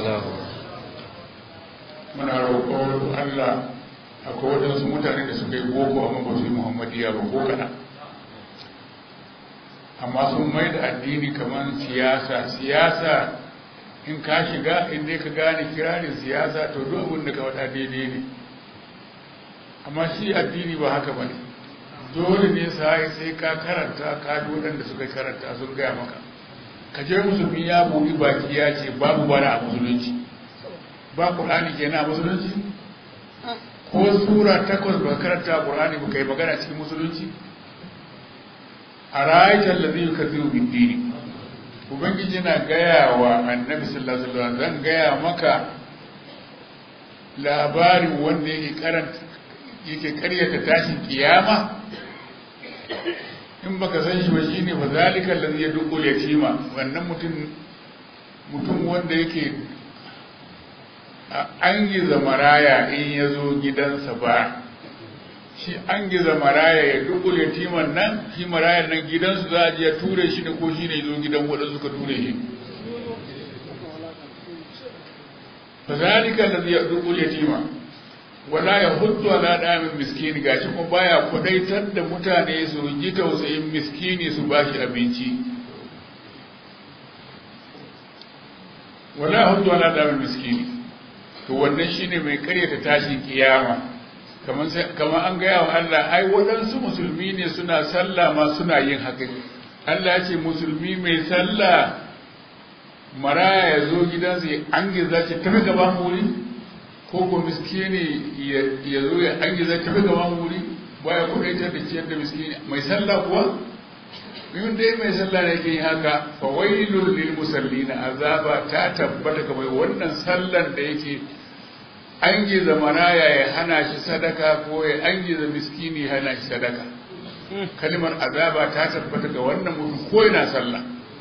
muna roƙo Allah akwai waɗansu mutane da suka yi boko amma ba su yi muhammadiya ba ko kaɗan amma sun mai da addini kamar siyasa siyasa in ka shiga in dai ka gane kirarin siyasa to duk abin da ka faɗa daidai ne amma shi addini ba haka ba ne dole ne sai sai ka karanta ka waɗanda suka karanta sun gaya maka ka je musulmi ya buɗi baki ya ce babu bara a musulunci ba ƙur'ani kenan a musulunci ko sura takwas ba karanta ƙur'ani ba kai magana cikin musulunci a rayuwar da zai kaziru bin dini ubangiji na gaya wa annabi sallallahu alaihi wasallam zan gaya maka labarin wanda yake karanta yake karyata tashin kiyama in baka san shi ba shine fa zalika allazi yadqul yatima wannan mutum mutum wanda yake an giza maraya in yazo gidansa ba shi an giza maraya ya dukul yatiman nan shi marayan nan gidansu za a je ya ture shi da ko shi ne zo gidan waɗanda suka ture shi fa zalika allazi yadqul yatima wala ya hutu ala damin miskini gashi kuma baya kudaitar da mutane su ji tausayin miskini su bashi abinci wala ya hutu ala damin miskini to wannan shine mai karyata tashin kiyama kamar kamar an gaya wa Allah ai waɗansu musulmi ne suna sallah ma suna yin haka Allah ya ce musulmi mai sallah maraya ya zo gidansa ya an giza ce tafi gaban wuri ko ko miskini ya zo ya an giza tafi gaban wuri baya kudaitar da ciyar da miskini mai sallah kuwa yin dai mai sallah ne ke haka fa wailul lil musallina azaba ta tabbata ga mai wannan sallan da yake an giza maraya ya hana shi sadaka ko ya an giza miskini ya hana shi sadaka kalmar azaba ta tabbata ga wannan mutum ko yana sallah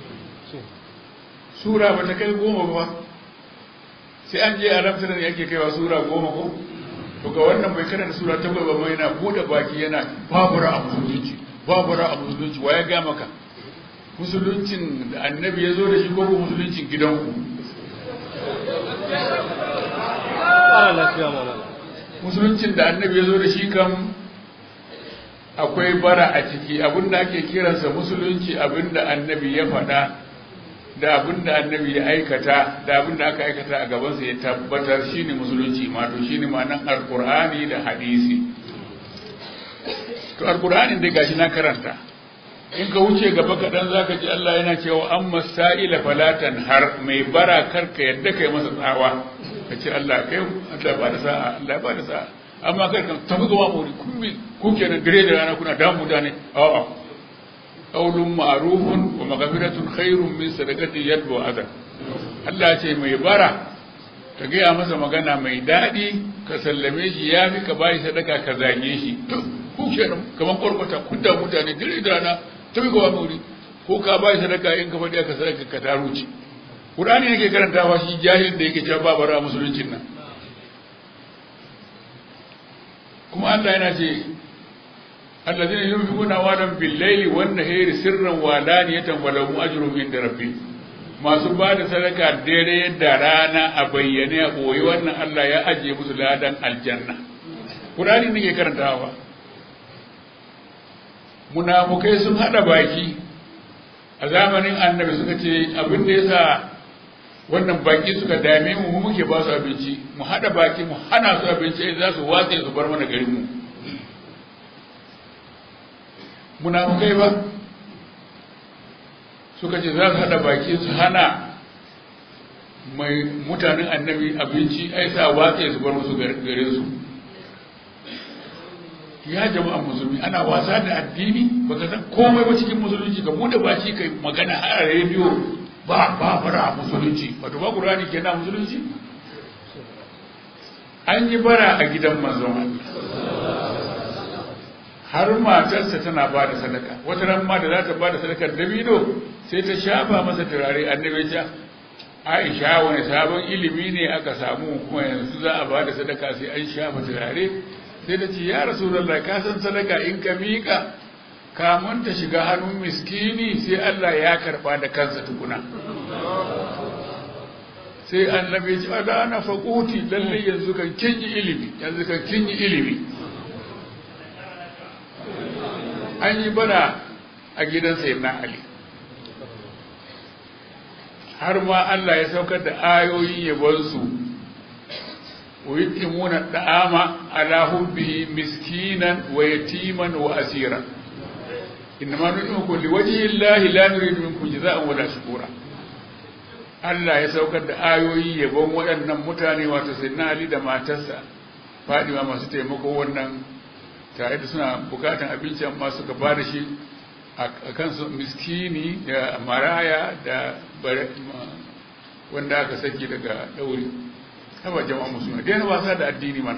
sura ba ta kai goma ba sai an je a ramsarar yake kaiwa sura goma ko to ga wannan bai karanta sura ta bai ba mai yana bude baki yana babura a musulunci babura a musulunci wa ya ga maka musuluncin da annabi ya zo da shi ko ko musuluncin gidanku musuluncin da annabi ya zo da shi kam akwai bara a ciki abinda ake kiransa musulunci abinda annabi ya faɗa da abin da annabi ya aikata da abin da aka aikata a gabansa ya tabbatar shine musulunci mato shine ma'anan alkur'ani da hadisi to alkur'anin dai gashi na karanta in ka wuce gaba kaɗan za ka ji Allah yana cewa an masa'ila falatan har mai bara karka yadda kai masa tsawa ka ce Allah kai Allah ba da sa'a Allah ba da sa'a amma kai kan tafi gaba muri ku kenan dare da rana kuna damu da ne a'a qaulun ma'rufun wa maghfiratun khairun min sadaqati yadbu adan Allah ce mai bara ka gaya masa magana mai daɗi ka sallame shi ya fi ka bayi sadaka ka zage shi ku kenan kamar kwarkwata kun da mutane dire da rana tafi ga wani wuri ko ka bayi sadaka in ka faɗi aka sadaka ka taru ce Qur'ani yake karantawa shi jahilin da yake cewa ba bara musuluncin nan kuma Allah yana ce الذين ينفقون أموالهم بالليل والنهار سرا وعلانية ولهم أجر عند ربهم masu ba da sadaka daidai da rana a bayyane a ɓoye wannan Allah ya ajiye musu ladan aljanna Kurani ne ke karantawa munafukai sun haɗa baki a zamanin annabi suka ce abin da yasa wannan baki suka dame mu mu muke ba su abinci mu haɗa baki mu hana su abinci za su watse su bar mana garin mu munafukai ba suka ce za su haɗa baki su hana mai mutanen annabi abinci ai sa watsa su bar musu gare su ya jama'a musulmi ana wasa da addini baka san komai ba cikin musulunci ka bude baki kai magana a rediyo ba ba bara musulunci wato ba qur'ani kenan musulunci an yi bara a gidan manzon har matarsa tana ba da sadaka wata ran ma da za ta ba da sadakar dabino sai ta shafa masa turare annabi ya Aisha wani sabon ilimi ne aka samu kuma yanzu za a ba da sadaka sai an shafa turare sai ta ce ya rasulullah ka san sadaka in ka miƙa kamun ta shiga hannun miskini sai Allah ya karɓa da kansa tukuna sai annabi ya ce ala na faquti lalle yanzu kan kin yi ilimi yanzu kan kin yi ilimi an yi bana a gidan sayyidina ali har ma Allah ya saukar da ayoyin yabonsu wa yutimuna da'ama ala hubbihi miskinan wa yatiman wa asira innama nut'imukum liwajhi llahi la nuridu minkum jazaa'an wala shukura Allah ya saukar da ayoyi yabon waɗannan mutane wato sayyidina Ali da matarsa Fadima masu taimako wannan tare da suna bukatan abinci amma suka ba da shi a kansu miskini da maraya da wanda aka saki daga ɗauri haba jama'a musulmi daina wasa da addini mana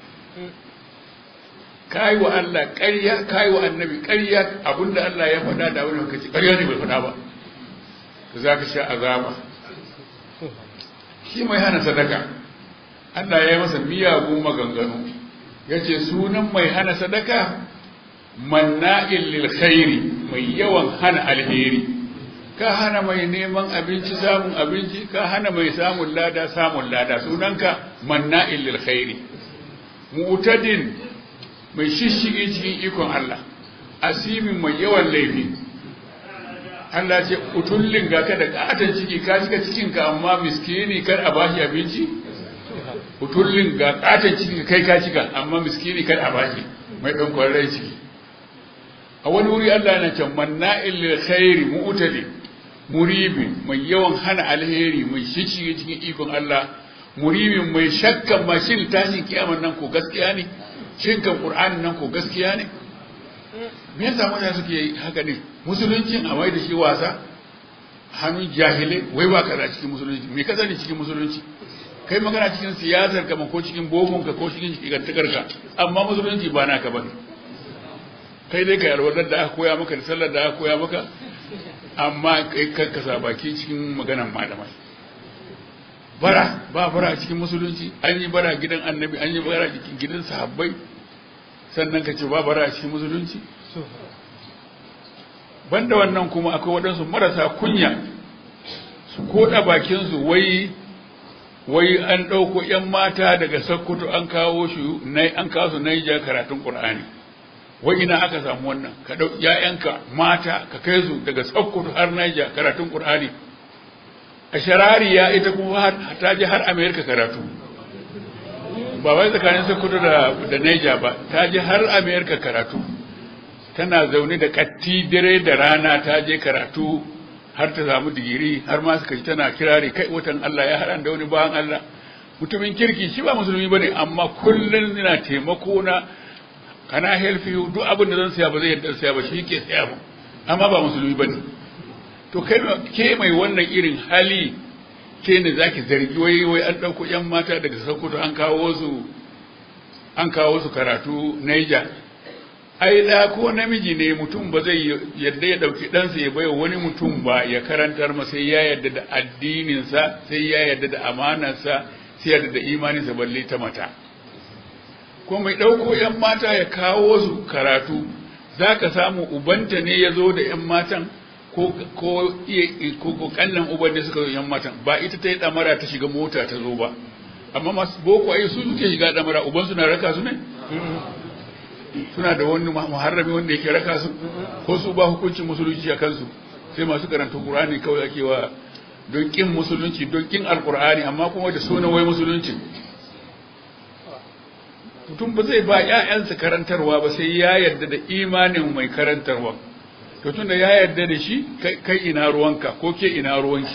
kayi wa Allah ƙarya kayi wa annabi ƙarya abinda Allah ya faɗa da abin da kace ƙarya ne bai faɗa ba to za ka sha azaba shi mai hana sadaka Allah ya yi masa miyagun maganganu ya ce sunan mai hana sadaka manna'in lil khairi mai yawan hana alheri ka hana mai neman abinci samun abinci ka hana mai samun lada samun lada sunanka manna'in lil khairi mu'tadin mai shishigi cikin ikon Allah asimin mai yawan laifi Allah ce utullin ga ka da katon ciki ka cika cikin ka amma miskini kar a bashi abinci utullin ga katon ciki kai ka cika amma miskini kar a bashi mai dan kwarrai ciki a wani wuri Allah yana can manna'il lil khairi mu'tadi muribin mai yawan hana alheri mai shishigi cikin ikon Allah muribin mai shakkan mashin tashin kiyaman nan ko gaskiya ne shinkan qur'anin nan ko gaskiya ne me yasa mutane suke haka ne musuluncin a mai da shi wasa hannun jahilai wai ba kaza cikin musulunci me ka sani cikin musulunci kai magana cikin siyasar ka ko cikin bogon ka ko cikin shigantakar ka amma musulunci ba naka bane kai dai ka alwadar da aka koya maka da sallar da aka koya maka amma kai ka sa baki cikin maganan malamai bara ba bara a cikin musulunci an yi bara gidan annabi an yi bara cikin gidan sahabbai sannan ka ce ba bara a cikin musulunci banda wannan kuma akwai waɗansu marasa kunya su koda bakinsu wai wai an ɗauko ‘yan mata daga Sokoto an kawo shi an kawo su Naija karatun Ƙur'ani wai ina aka samu wannan ka ɗau ‘ya'yanka mata ka kai su daga Sokoto har Naija karatun Ƙur'ani a sharariya ita kuma ta je har Amerika karatu ba wai tsakanin Sokoto da da Naija ba ta je har Amerika karatu tana zaune da katti dare da rana ta je karatu har ta samu digiri har ma suka ji tana kirari kai watan Allah ya haɗa da wani bayan Allah mutumin kirki shi ba musulmi bane amma kullun yana taimako na kana help you duk abin da zan saya ba zai yadda saya ba shi ke saya ba amma ba musulmi bane to kai ke mai wannan irin hali ke ne zaki zargi wai wai an dauko yan mata daga Sokoto an kawo su an kawo su karatu Niger ai da ko namiji ne mutum ba zai yadda ya dauki ɗansa ya bai wani mutum ba ya karantar masa sai ya yadda da addininsa sai ya yadda da amanarsa sai yadda da imaninsa balle ta mata ko mai ɗauko ‘yan mata ya kawo su karatu za ka samu ubanta ne ya zo da ‘yan matan ko ko ko kannan uban ne suka zo ‘yan matan ba ita ta yi ɗamara ta shiga mota ta zo ba amma masu boko ai su suke shiga ɗamara uban suna raka su ne suna da wani muharrami wanda yake raka su ko su ba hukuncin musulunci a kansu sai masu karanta qur'ani kawai ake wa don kin musulunci don kin alqur'ani amma kuma da sunan wai musulunci mutum ba zai ba ƴaƴansa karantarwa ba sai ya yarda da imanin mai karantarwa to tunda ya yarda da shi kai ina ruwanka ko ke ina ruwanki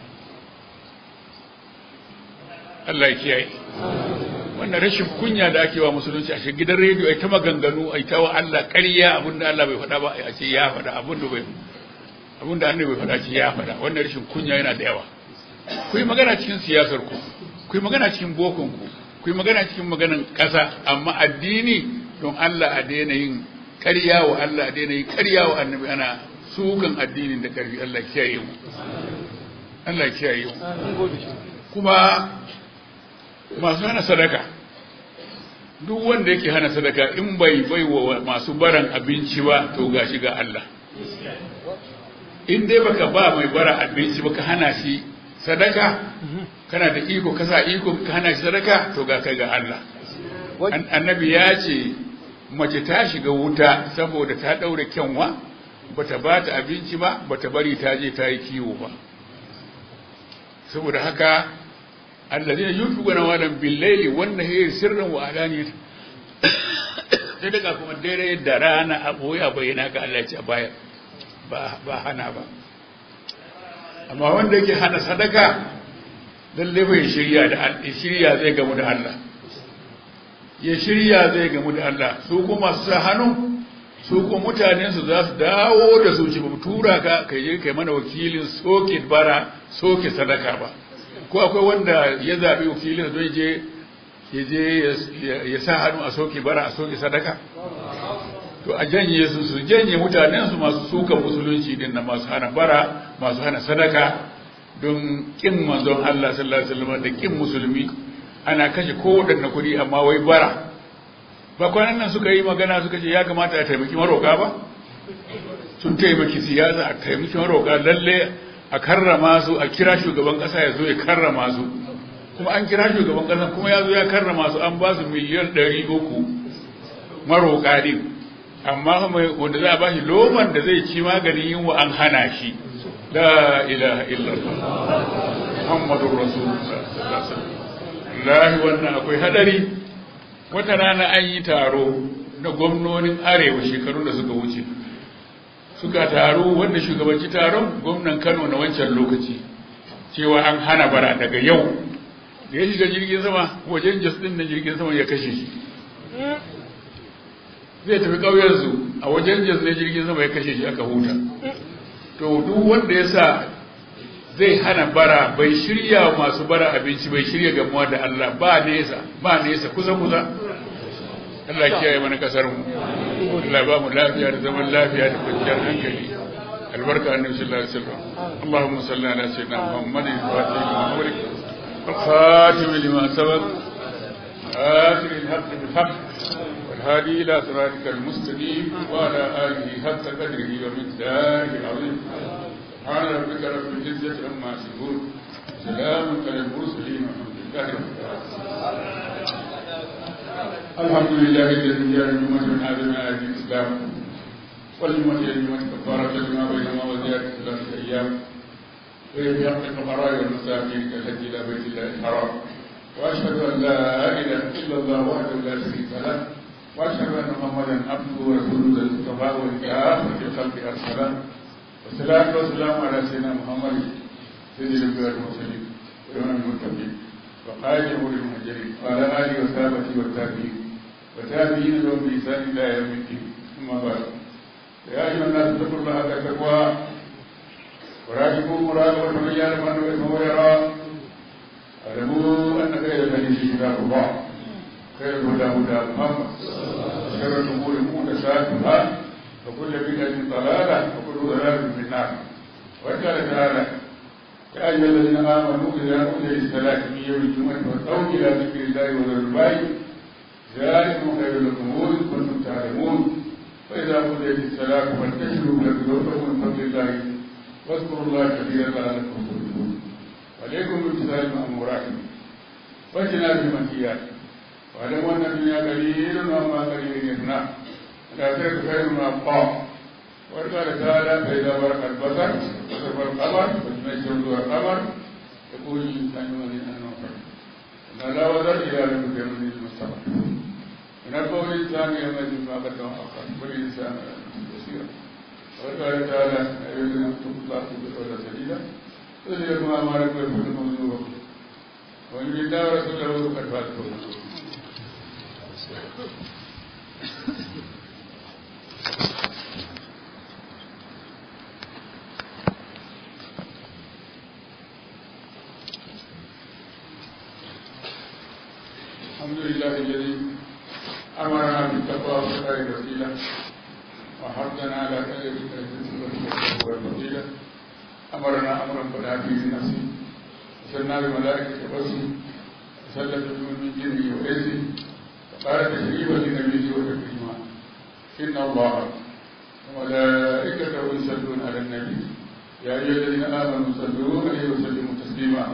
Allah ya kiyaye wannan rashin kunya da ake wa musulunci a gidan rediyo ai ta maganganu ai ta wa Allah ƙarya abinda Allah bai faɗa ba a ce ya faɗa abinda bai abinda annabi bai faɗa ce ya faɗa wannan rashin kunya yana da yawa ku yi magana cikin siyasar ku ku yi magana cikin bokon ku ku yi magana cikin maganan ƙasa amma addini don Allah a daina yin ƙarya wa Allah a daina yin ƙarya wa annabi ana sukan addinin da ƙarfi Allah kiyaye mu Allah kiyaye mu kuma masu hana sadaka duk wanda yake hana sadaka in bai bai wa masu baran abinci ba to gashi ga Allah in dai baka ba mai bara abinci baka hana shi sadaka kana da iko kasa iko ka hana shi sadaka to ga kai ga Allah annabi ya ce mace ta shiga wuta saboda ta daure kyanwa bata ba ta abinci ba bata bari ta je ta yi kiwo ba saboda haka allazina yunfiquna walan bil-layli wan-nahari sirran wa alaniyatan sai daga kuma dare da rana a boya bayyana ga Allah ya baya ba ba hana ba amma wanda yake hana sadaka lalle bai shirya da Allah shirya zai gamu da Allah ya shirya zai gamu da Allah su kuma su sa hannu su kuma mutanen su za su dawo da su ci ba tura ka kai je kai mana wakilin soke bara soke sadaka ba ko akwai wanda ya zabi wakilin don je ya je ya sa hannu a soke bara a soke sadaka to a janye su su janye mutanen su masu suka musulunci din na masu hana bara masu hana sadaka don kin manzon Allah sallallahu alaihi wasallam da kin musulmi ana kashe kowaɗanne kuɗi amma wai bara ba kwanan nan suka yi magana suka ce ya kamata a taimaki maroka ba sun taimaki siyasa a taimaki maroka lalle a karrama su a kira shugaban ƙasa ya zo ya karrama su kuma an kira shugaban ƙasa kuma ya zo ya karrama su an ba su miliyan ɗari uku maroka din amma wanda za a ba shi loman da zai ci maganin yunwa an hana shi la ilaha illallah muhammadur rasulullah sallallahu alaihi wasallam wannan akwai hadari wata rana an yi taro na gwamnonin arewa shekaru da suka wuce suka taro wanda shugabanci taron gwamnan kano na wancan lokaci cewa an hana bara daga yau da ya shiga jirgin sama wajen jas din na jirgin sama ya kashe shi zai tafi ƙauyensu a wajen jas ne jirgin sama ya kashe shi aka huta to duk wanda ya sa zai hana bara bai shirya masu bara abinci bai shirya gamuwa da Allah ba nesa ba nesa kusa kusa Allah kiyaye mana kasar mu Allah ba mu lafiya da zaman lafiya da kwanciyar hankali albarka annabi sallallahu alaihi wasallam Allahumma salli ala sayyidina Muhammadin fatih Muhammad الخاتم لما سبق آخر الحق بالحق والهادي إلى صراطك المستقيم وعلى آله حق قدره ومقداره العظيم سبحان ربك رب العزة عما يصفون سلام على المرسلين والحمد لله رب العالمين الحمد لله الذي جعل الأمة من آدم آية الإسلام والأمة الأمة كفارة لما بينهما وزيادة ثلاثة أيام وهي حق الفقراء والمساكين كالحج إلى بيت الله الحرام وأشهد أن لا إله إلا الله وحده لا شريك له وأشهد أن محمدا عبده ورسوله المصطفى والكافة الخلق أرسله والصلاة والسلام على سيدنا محمد سيد الأنبياء والمرسلين وإمام المتقين وقائد أمور المهاجرين وعلى آله وصحبه والتابعين وتابعين لهم بإحسان إلى يوم الدين ثم بعد يا أيها الناس اتقوا الله حق تقواه وراجعوا مراقبة من يعلم أنه إثمه يرى اعلموا أن خير الحديث كتاب الله خير الهدى هدى محمد شر الأمور محدثاتها وكل بدعة ضلالة وكل ضلالة في النار وقال تعالى يا أيها الذين آمنوا إذا نودي للصلاة من يوم الجمعة فاسعوا إلى ذكر الله وذروا البيع ذلكم خير لكم إن كنتم تعلمون فإذا قضيت الصلاة فانتشروا في الأرض من فضل الله واذكروا الله كثيرا لعلكم تفلحون عليكم بامتثال المأمورات واجتناب المنهيات واعلموا أن الدنيا قليل وما قليل يفنى الآخرة خير من أبقى وقال تعالى فإذا برق البصر وصف القمر وتنشر ذو القمر يقول الإنسان الذين أنفر إن لا وزر إلى ربك من المستقبل ونبه الإنسان يومئذ ما قدم وأخر والإنسان بصيرا وقال تعالى أيها الذين اتقوا الله قولا سديدا يذهبكم أعمالكم ويغفركم ذنوبكم ومن الله ورسوله فقد فاز فوزا الحمد لله الذي أمرنا بالتقوى وخير الوسيلة وحثنا على خير الوسيلة والفضيلة أمرنا أمرا فلا فيه نفسي وسلنا بملائكة قدسه وسلت من جنه وإنسه وقال تشريفا لنبيه وتكريما إن الله وملائكته يصلون على النبي يا أيها الذين آمنوا صلوا عليه وسلموا تسليما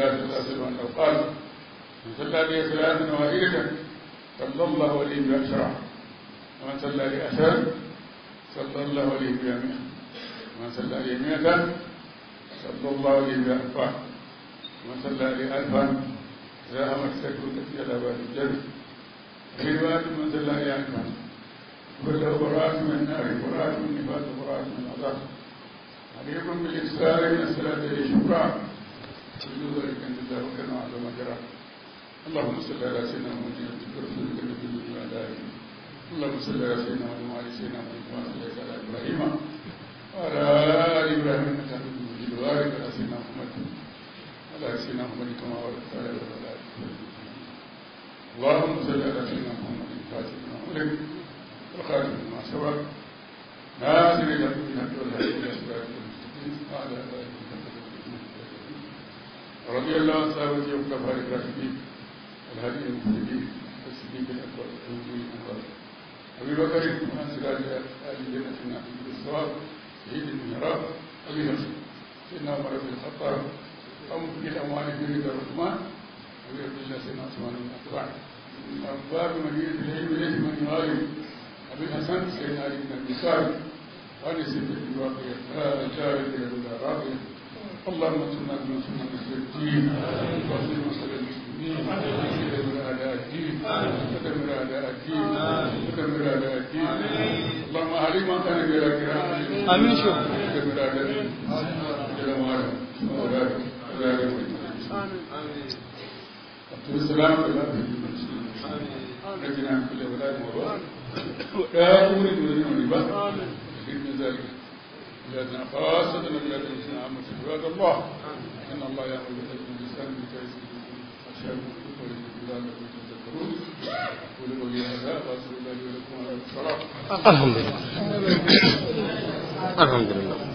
الله صلى الله عليه وسلم أنه قال من صلى لي صلاة واحدة صلى الله عليه بعشرة ومن صلى لي أشرا صلى الله عليه بها مئة ومن صلى لي مئة صلى الله عليه بألفا ومن صلى لي ألفا زاهمت سكوتك إلى باب الجنة في رواية من صلى لي ألفا كل براءة من النار براءة من النفاق براءة من العذاب عليكم بالإكثار من الصلاة لشكرا كل ذلك عند الله وكان على ما جرى اللهم صل على سيدنا محمد ورسولك النبي وعلى آله اللهم صل على سيدنا محمد وعلى سيدنا محمد كما صليت على إبراهيم وعلى آل إبراهيم إنك حميد مجيد وبارك على سيدنا محمد وعلى سيدنا محمد كما باركت على إبراهيم اللهم صل على سيدنا محمد الفاتح لما أغلق والخاتم لما سبق ناصر الى بالحق والهدي الى صراط المستقيم وعلى اله رضي الله عن صحابه وكفار الراشدين والهادي المهتدين والصديق الاكبر والنبي الاكبر ابي بكر وعن سراج ال جنه النعيم بالصواب سيد المهراب ابي نصر سيدنا عمر بن الخطاب قوم بالاموال في رضا الرحمن ابي عبد الله سيدنا عثمان بن عفان من ابواب مدينه العلم اليه من يغالب أبي الحسن سيدنا علي بن أبي طالب وعلي سيد الواقية الجاري إلى الهدى راضية اللهم انصرنا بما سنة نصر الدين واصل مصر المسلمين ودمر أعداء الدين ودمر أعداء الدين ودمر أعداء الدين اللهم أهلي من كان بلا كرام آمين شوف ودمر أعداء الدين جل وعلا وذلك وذلك عبد السلام بالله نجنا من كل ولاد وباء ولا تولد ولد ولباء من ذلك بلادنا خاصة بلاد المسلمين عامة عباد الله إن الله يأمر بالعدل والإحسان وإيتاء ذي القربى والشهر والذكر لعلكم تذكرون قولوا قولي هذا وأستغفر الله لي ولكم على الصلاة الحمد لله الحمد لله